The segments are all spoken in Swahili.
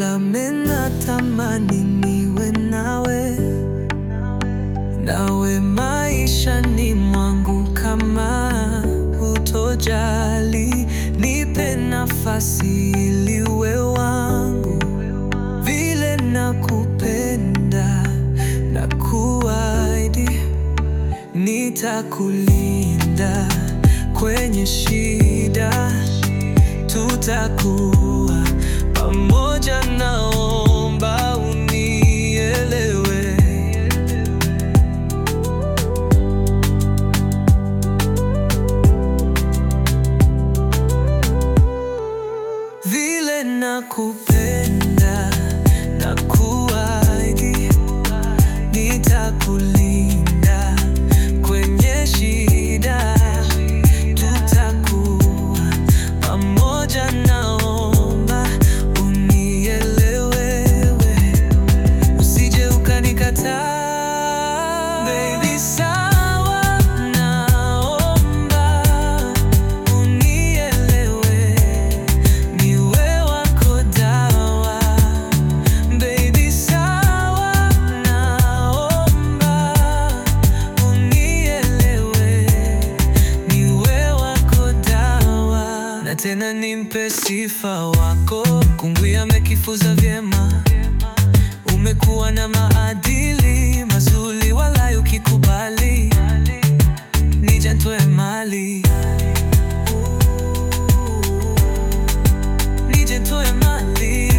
nami natamani niwe nawe, nawe maishani mwangu. Kama hutojali, nipe nafasi ili uwe wangu, vile nakupenda na kuahidi nitakulinda kwenye shida, tutakuwa pamoja. Naomba unielewe. Vile nakupenda na kuahidi nitakulinda kwenye shida, tutakuwa pamoja. Naomba unielewe, usije ukanikataa baby, sawa? Naomba unielewe, niwe wako dawa Baby sawa, naomba unielewe, niwe wako dawa, na tena nimpe sifa wako. Kungwi amekifuza vyema, umekuwa na maadili mazuri, wala ukikubali nije ntoe mali nije ntoe mali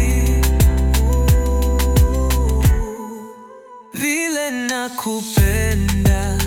vile nakupenda